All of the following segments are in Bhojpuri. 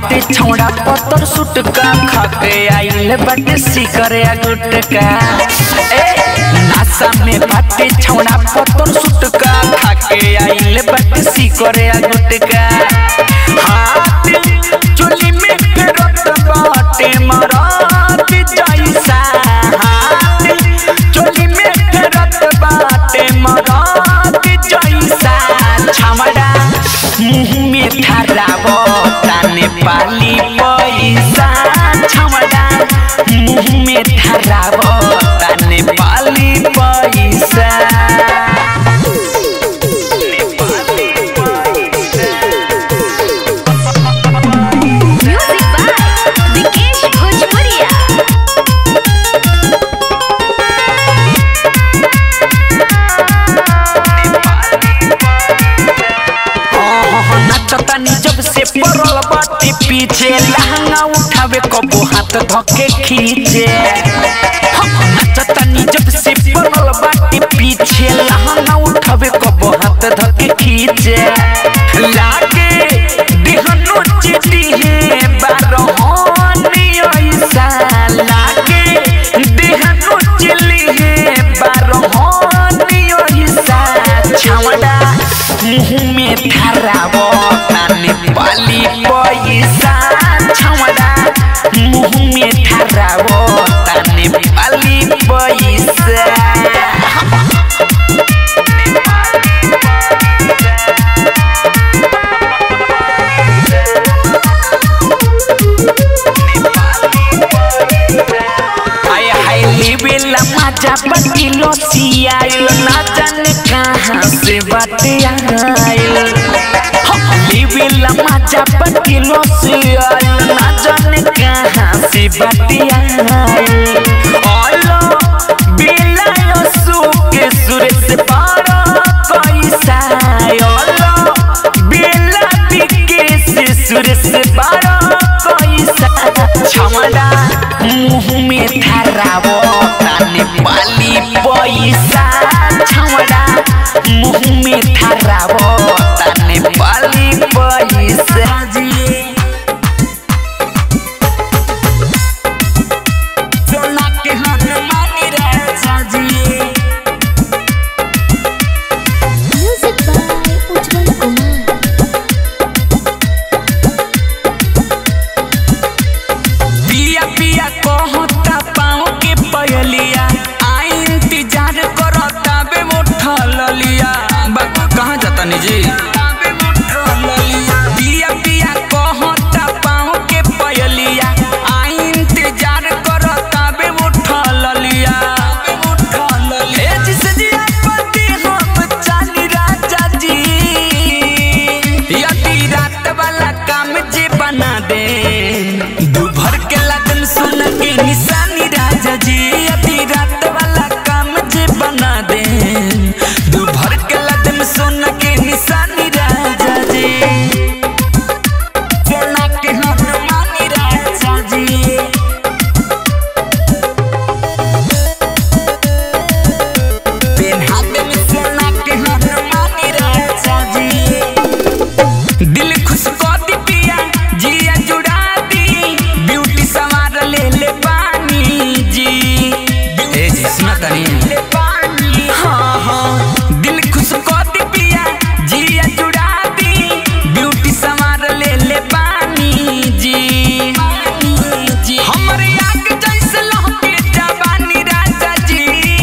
बाटे छौड़ा पत्थर सुटका खाके आइल बाटे सिकरे गुटका ए नासा में बाटे छौड़ा पत्थर सुटका खाके आइल बाटे सिकरे गुटका हाथ चोली में फेरत बाटे मरात जैसा हाथ चोली में फेरत बाटे मरात जैसा छमड़ा मुँह में ठहरावो ताने पाली पैसा छमड़ा मुँह में ठहरावो ताने पाली पैसा म्यूजिक बाय विकेश भोजपुरिया नाचतानी जब से पड़ल बाटे पीछे लहंगा उठावे कबो हाथ धके खींचे नाचतानी जब से पड़ल बाटे पीछे लहंगा उठावे कबो हाथ धके खींचे लागे देहनो चिटी है बारहोनी ऐसा लागे देहनो चिली है बारहोनी ऐसा छावड़ा मुँह में ठहरावो ताने पाली पैसा छावड़ा मुँह में ठहरावो ताने पाली पैसा आय हाय लेवेला मजा बटिलो सियाइल ना जाने कहाँ से बाटे आइल लेवेला मजा बटिलो सियाइल ना जाने कहाँ से बाटे आइल ओलो बेला यो सुके सुरे से पारो पैसा ओलो बेला बिके से सुरे से पारो पैसा छमड़ा मुँह में ठहरावो ताने पाली पैसा छमड़ा मुँह में ठहरावो ताने पाली पैसा जी सोना के हाथ मानी राजा जी म्यूजिक बाय उज्जवल कुमार पिया पिया कहता पाँव के पयलिया आई इंतजार करता बे उठल लिया बाबू कहाँ जाता निजी पिया पिया कहता पाँव के पयलिया आई इंतजार करता बे उठल लिया ए जिसे जिया पति हम चाली राजा जी यदि रात वाला काम जे बना दे दोपहर के लगन सुन के निशानी राजा जी यदि रात वाला काम जे बना दे दोपहर के लगन सुन के निशानी राजा जी सोना के हाथ मानी राजा जी पेन हाथ में सोना के हाथ मानी राजा जी दिल खुश कर दी पिया जिया जुड़ा दी ब्यूटी सवार ले ले पानी जी ए जी सुना तनी ले पानी हाँ हाँ दिल खुश कर दी पिया जिया जुड़ा दी ब्यूटी सवार ले ले पानी जी जी हमरे आग जैसे लहके जवानी राजा जी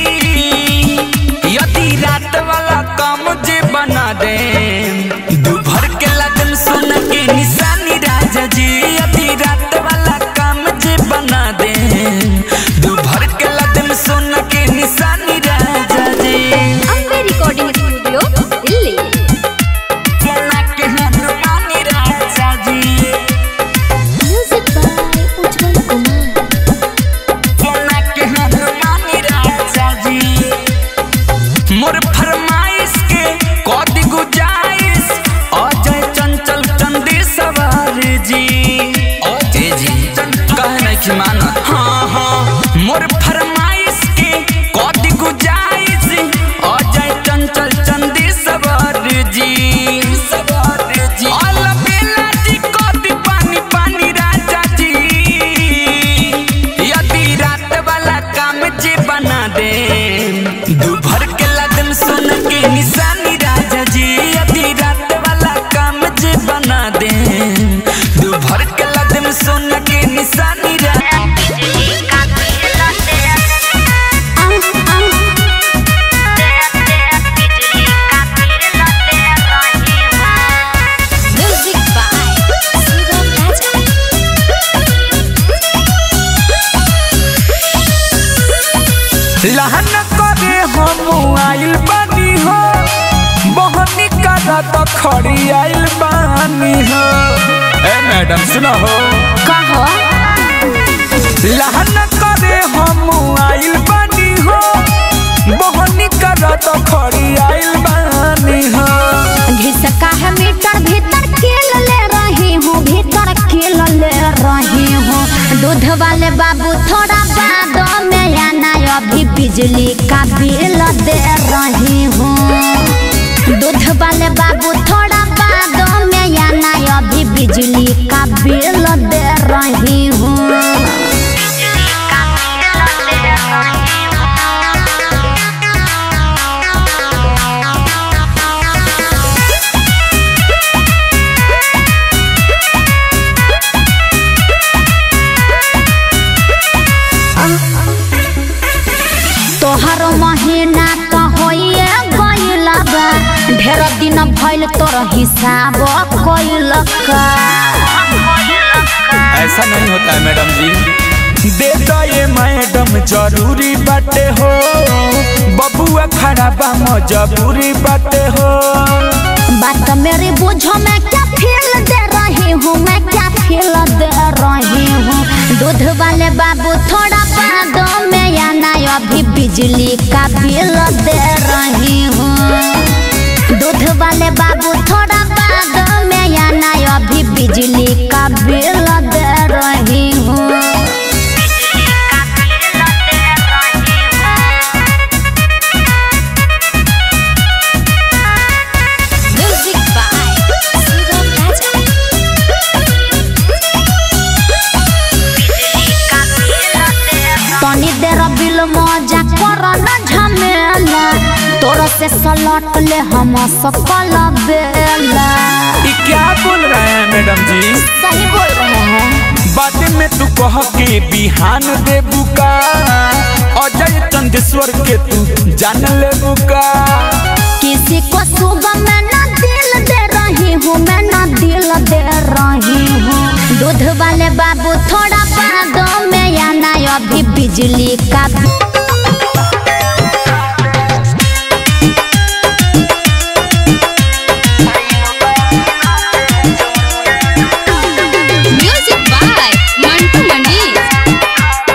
यदि रात वाला काम जे बना दे दोपहर के लगन सुन के निशानी राजा जी यदि रात वाला काम जे बना दे दोपहर के लगन सुन के निशानी राजा जी अम्बे रिकॉर्डिंग स्टूडियो दिल्ली सोना के हाथ मानी राजा जी म्यूजिक बाय उज्जवल कुमार सोना के हाथ मानी राजा जी मोर फरमाइश के कद गुजाइश अजय चंचल चंदी सवार जी अजय जी कहे नहीं कि माना हाँ हाँ मोर फरमाइश के कद गुजाइश अजय चंचल चंदी सवार जी सवार जी अल बेला जी कद पानी पानी लहन करे हम आइल बानी हो बहनी करा तो खड़ी आइल बानी हो ए मैडम सुनो हो कहो लहन करे हम आइल बानी हो बहनी करा तो खड़ी आइल बानी हो घिसका है मीटर भीतर खेल ले रही हूँ भीतर खेल ले रही हूँ दूध वाले बाबू थोड़ा बाद में आना अभी बिजली का बिल दे रही हूँ दूध वाले बाबू थोड़ा बाद में आना अभी बिजली का बिल दे रही हूँ तोहर महीना तो होइए गइल बा ढेर दिन भइल तोर हिसाब कइल का ऐसा नहीं होता है मैडम जी दे दो ये मैडम जरूरी बाटे हो बबुआ खड़ा बा मजबूरी बाटे हो बात मेरी बुझो मैं क्या फील दे रही हूँ मैं क्या फील दे रही हूँ दूध वाले बाबू थोड़ा बाद में आना अभी बिजली का बिल दे रही हूँ दूध वाले बाबू थोड़ा बाद में आना अभी बिजली का बिल दे रही हूँ Music by Sugam Raja. तनी देर बिल मजा कर न झमेला तोर से सलट ले हम सकल बेला ये क्या बोल रहे हैं मैडम जी सही बोल रहे हैं बाद में तू कह के बिहान दे बुका अजय चंदेश्वर के तू जान ले बुका किसी को सुबह मैं न दिल दे रही हूँ मैं न दिल दे रही हूँ दूध वाले बाबू थोड़ा बाद में आना अभी बिजली का Music by Mantu Mani.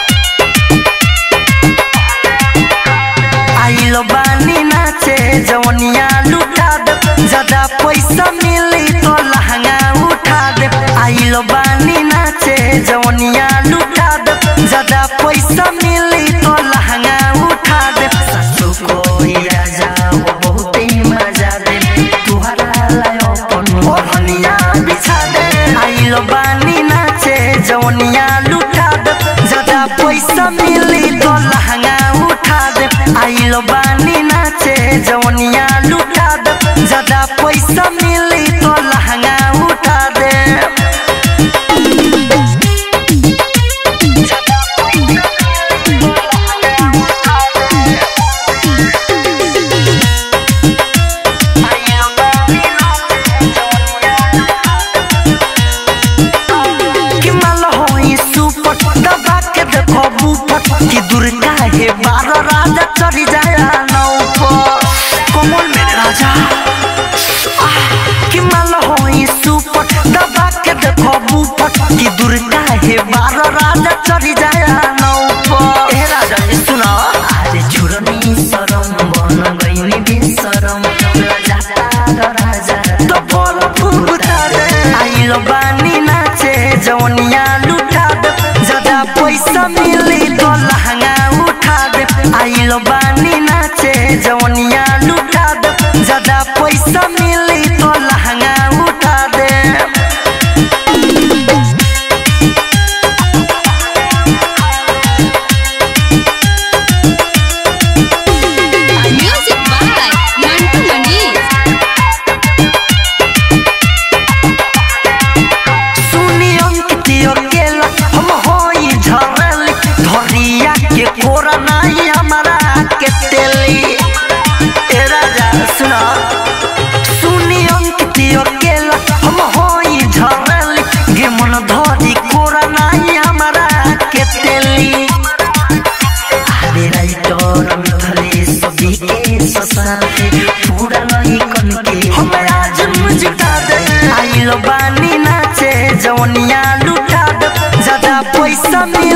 आइलो बानी नाचे जवनिया लुटा दे ज्यादा पैसा मिली तो लहंगा उठा दे आइलो बानी नाचे जवनिया लुटा दे ज्यादा पैसा मिली तो लहंगा उठा दे ससु को ही राजा वो बहुत ही मजा दे तुहरा लायो अपन ओढ़निया बिछा दे आइलो बानी नाचे जवनिया लुटा दे ज्यादा पैसा मिली तो लहंगा उठा दे आइलो बानी नाचे जवनिया लुटा दे ज्यादा पैसा मिली तो लहंगा उठा दे कि माल होई सुपट दबा के देखो बुपट कि दुर्गा हे बारह राजा चढ़ी जाया नौपट कमल मेरे राजा आह, कि माल होई सुपट दबा के देखो बुपट कि दुर्गा हे बारह राजा चढ़ी जाया नौपट ए राजा ये सुना अरे छुरनी सरम बन गई बेसरम राजा राजा तो बोल फुफुता रे आइलो बानी नाचे जवनिया लुटा दे ज्यादा पैसा मिली तो लहंगा उठा दे आइलो बानी नाचे जवनिया लुटा दे ज्यादा पैसा मिली तो लहंगा उठा दे Music by Mantu Mani. सुनी अंकित अकेला हम होई झरली धरिया के कोरा नहीं हमारा के तेली ए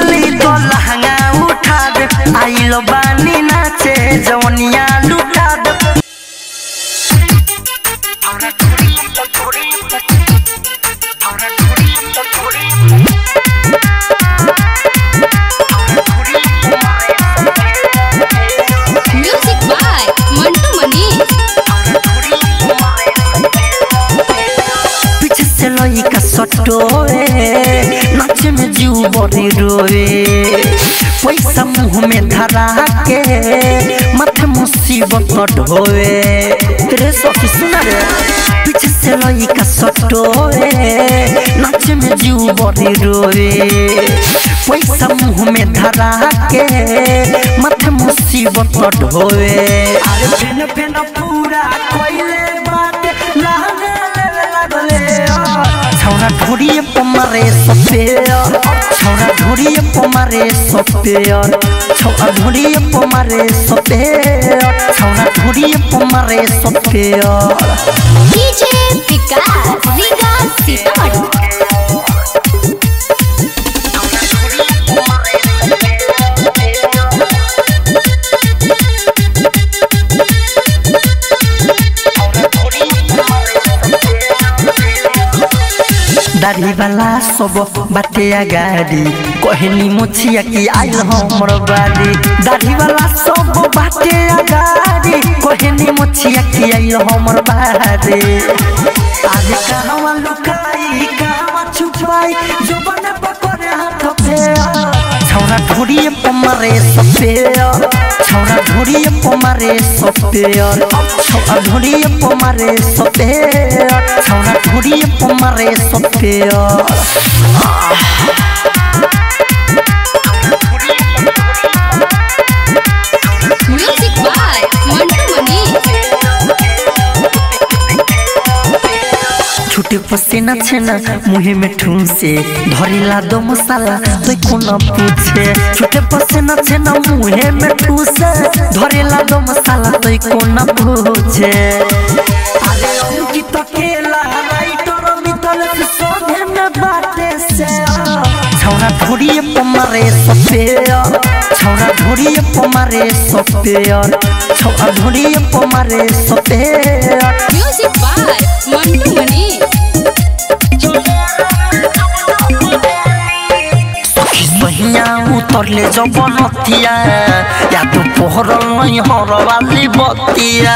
बोली तो लहंगा उठा दे आइलो बानी नाचे जवनिया लुटा दे म्यूजिक बाय मंटू मनीष पीछे से लइका सटोए नाचे में जीव बड़ी रोए पैसा मुंह में धरा के माथे मुसीबत ढोए रे सखी सुना रे पीछे से लइका सटोए नाचे में जीव बड़ी रोए पैसा मुंह में धरा के माथे मुसीबत ढोए अरे फेन फेन पूरा कोइले बात लहंगा ले लागले छौरा ढोरिए पमारे सपेयर छौरा ढोरिए पमारे सपेयर छौरा ढोरिए पमारे सपेयर छौरा ढोरिए पमारे सपेयर डीजे विकास विकास सीतामढ़ी दाढ़ी वाला सब बाटे गाड़ी कहनी मुछिया की आइल हमर बाड़ी दाढ़ी वाला सब बाटे गाड़ी कहनी मुछिया की आइल हमर बाड़ी आज कहवा लुकाई कहवा छुपाई जो बने पकड़े हाथ पे छौरा ढोरिए पमारे सपेयर छौरा ढोरिए पमारे सपेयर छौरा ढोरिए पमारे सपेयर छौरा ढोरिए पमारे सपेयर म्यूजिक बाय मंटू मनीष छुटे पसीना छेना मुहे में ठूसे धरिला दो मसाला तो कोना पूछे छुटे पसीना छेना मुहे में ठूसे धरिला दो मसाला तो कोना पूछे अरे अंकित केला राइटर मितल से सोने में बाटे से छौरा ढोरिए पमारे सपेयर छौरा ढोरिए पमारे सपेयर छौरा ढोरिए पमारे सपेयर म्यूजिक बाय मंटू मनीष सहिया उतरले जब नतिया या तो पोहरल नहीं हरवाली बतिया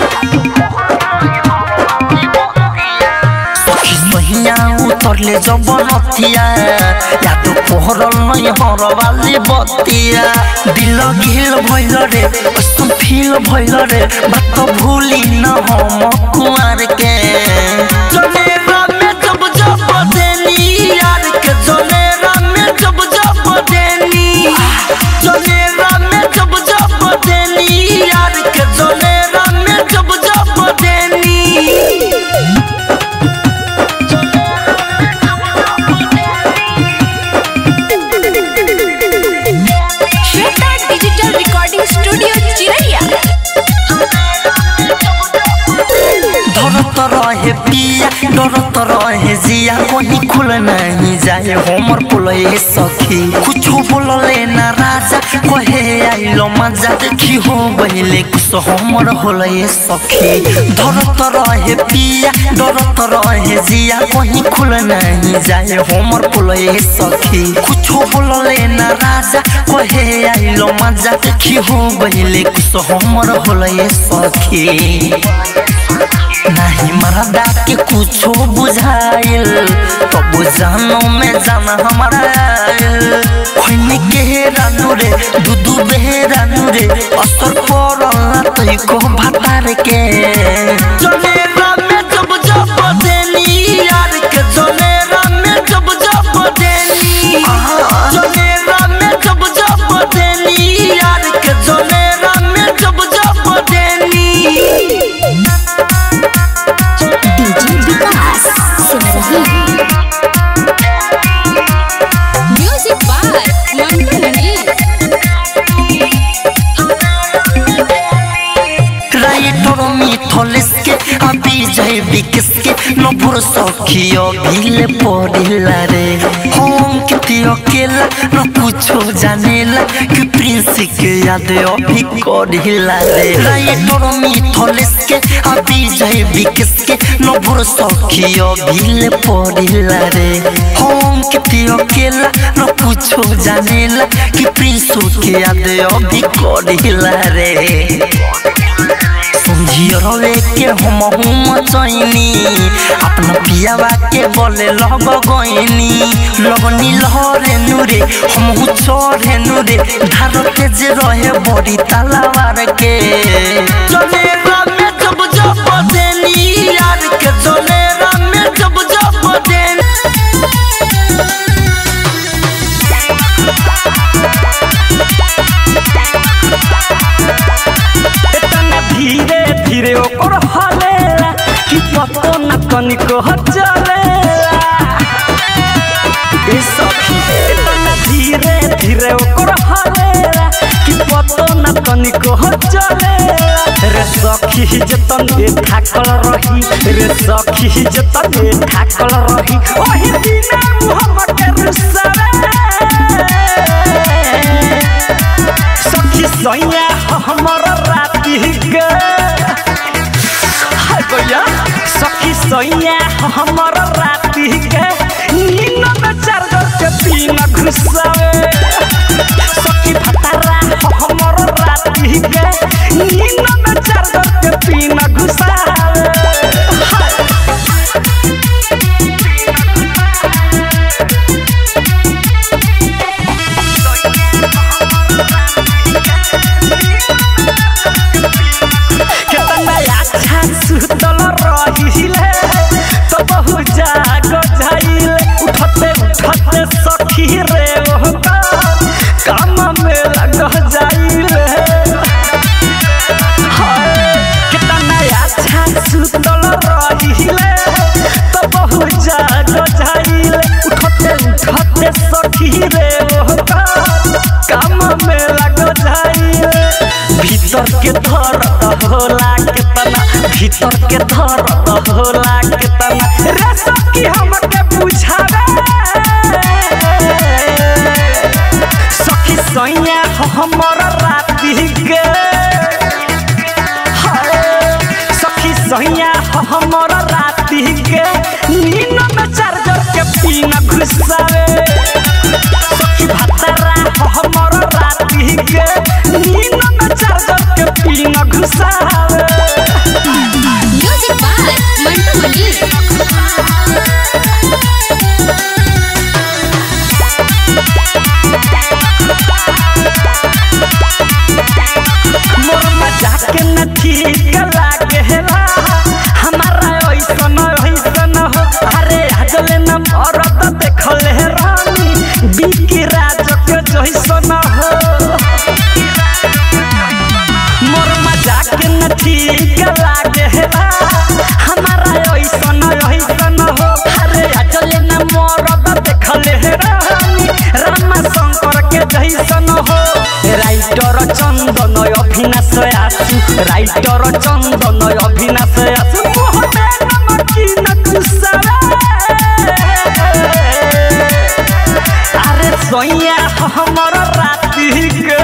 सहिया उतरले जब नतिया या तो पोहरल नहीं हरवाली बतिया दिल घिल भइल रे कस्तो फील भइल रे बात भूली न हम कुआर के जनेरा में जब जब देनी यार के जनेरा में जब जब देनी जनेरा में जब जब देनी यार के जनेरा में जब जब देनी श्वेता डिजिटल रिकॉर्डिंग स्टूडियो चिरैया डरत रहे पिया डरत रहे जिया कहीं खुल नहीं जाए हमर पुलए सखी कुछ बोलले ना राजा कहे आइलो मजा देखी हो बहिले कुछ हमर होले सखी डरत रहे पिया डरत रहे जिया कहीं खुल नहीं जाए हमर पुलए सखी कुछ बोलले ना राजा कहे आइलो मजा देखी हो बहिले कुछ हमर होले सखी नहीं मरदा के कुछो बुझाइल तो बुझानो में जाना हमारा खोने के रानू रे दूधू बेरानू रे असर पड़ला तो को भातार के जनेरा में जब जब देनी यार के जनेरा में जब जब देनी जनेरा में जब जब देनी यार के जनेरा में जब जब देनी DJ Vikas Simrahi music by Mantu Manish writer Mithlesh के अभी जय विकस के नपुर सखियो भील पड़िला रे हम अंकित अकेला न कुछो जानेला कि प्रिंस के याद अभी करिला रे राइटर मिथलेस के अभी जय विकेस के न भोर सखी अभी ले पड़िला रे अंकित अकेला न कुछो जानेला कि प्रिंस के याद अभी करिला रे समझिए के हम हम चैनी अपना पियावा के बोले लग गईनी लगनी लहरे नूरे हम चढ़े नूरे धार के जे रहे बड़ी तलावार के जनेरा में जब जब देनी यार के जनेरा में जब जब देनी इतना धीरे धीरे ओकर हलेला कि पतो न तनिको चलेला ए सखी इतना धीरे धीरे ओकर हलेला कि पतो न तनिको चलेला रे सखी जतन ए थाकल रही रे सखी जतन ए थाकल रही ओही दिना मुहम्म के रुसरे सखी सैया हमर राती गे हाय भैया सखी सैया हमर राती गे नीन में चार्जर के पीन घुसावे सखी फतारा हमर राती गे नीन में चार्जर के पीन घुसावे हाय केतना अच्छा सुतल रहिले तो बहु जाग जाइले उठते उठते सखी रे ओ काम में लग जाइले हाय, केतना अच्छा सुतल रहिले तो बहु जाग जाइले उठते उठते सखी रे ओ काम में लग जाइले भीतर के धर होला केतना भीतर के धर होला केतना रे सखी हमके बुझावे सखी सैया हमर राती गे हाय, सखी सैया हमर राती गे नीन में चार्जर के पीन घुसावे सखी भतरा हमर राती गे नीन में चार्जर के पीन घुसावे म्यूजिक बाय मंटू मनी मोर मजाक न ठीक लागेला हमारा ऐसन ऐसन हो अरे आजले न मरद देखले रानी बिकी राज के जैसन हो मोर मजाक न ठीक लागेला हमारा ऐसन ऐसन हो अरे आजले न मरद देखले रानी रामा शंकर के जैसन हो राइटर चंदन अभिनाश आसु राइटर चंदन अभिनाश आसु मोहने नमकी न कुसावे अरे सोइया हमर राती गे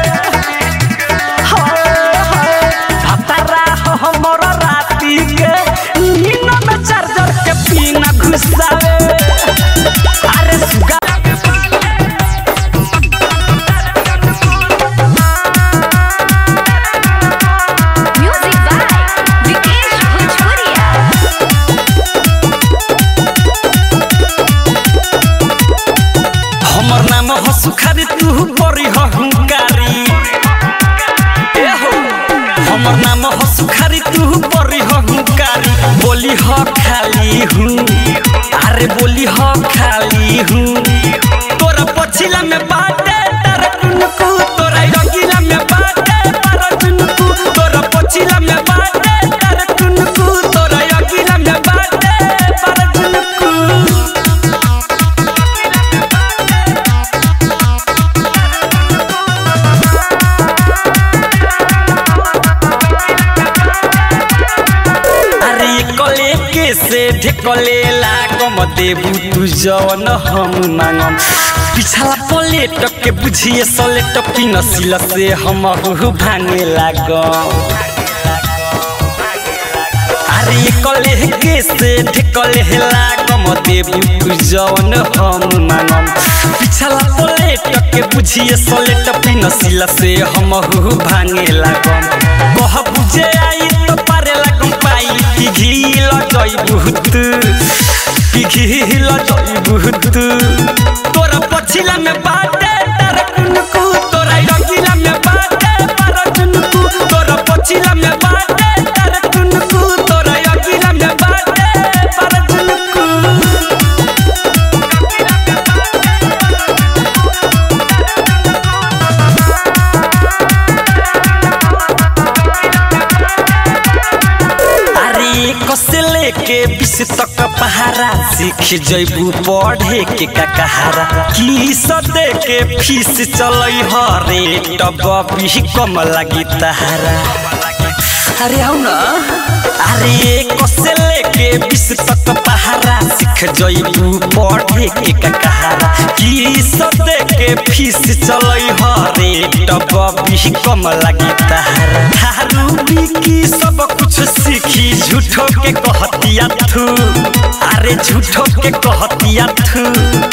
हाय, हाय, भतरा हमर राती गे नीन में चार्जर के पीन घुसावे अरे सुगा म्यूजिक बाय विकेश भोजपुरिया हमर नाम हो सुखारी तू बड़ी हो हुंकारी ए हो हमर नाम हो सुखारी तू बड़ी हो हुंकारी बोली हो खाली हूँ अरे बोली हो खाली हूँ तोरा पछिला में बाटे तारा कुनकू तोरा रंगीला में बाटे तारा कुनकू तोरा पछिला में बाटे तारा कुनकू तोरा रंगीला में बाटे तारा कुनकू अरे कले के से ढेकले लागम देबू तू जवन हम मांगम पिछला पलेट के बुझिए सलेट पिनसिल से हम भांगे लागम अरे कले के से ढकले लागम देबू तू जवन हम मांगम पिछला पलेट के बुझिए सलेट पिनसिल से हम भांगे लागम कह बुझे आई तो पारे लागम पाई कि घील जई बहुत कि घील जई बहुत तोरा पछिला में बाटे तार कुनकु तोरा रंगीला में बाटे पर जुनकु तोरा पछिला में बाटे तार कुनकु तोरा रंगीला में बाटे पर जुनकु अरे कसे लेके बीस तक पहारा सीख जैबू पढ़े के का कहारा की सदे के फीस चलई हरे टब भी कम लगी तहारा अरे आउ न अरे कसे लेके बीस तक पहारा सीख जैबू पढ़े के का कहारा की सदे के फीस चलई हरे टब भी कम लगी तहारा थारू की सब कुछ सीखी झूठो के कहतिया थू अरे झूठो के कहतिया थू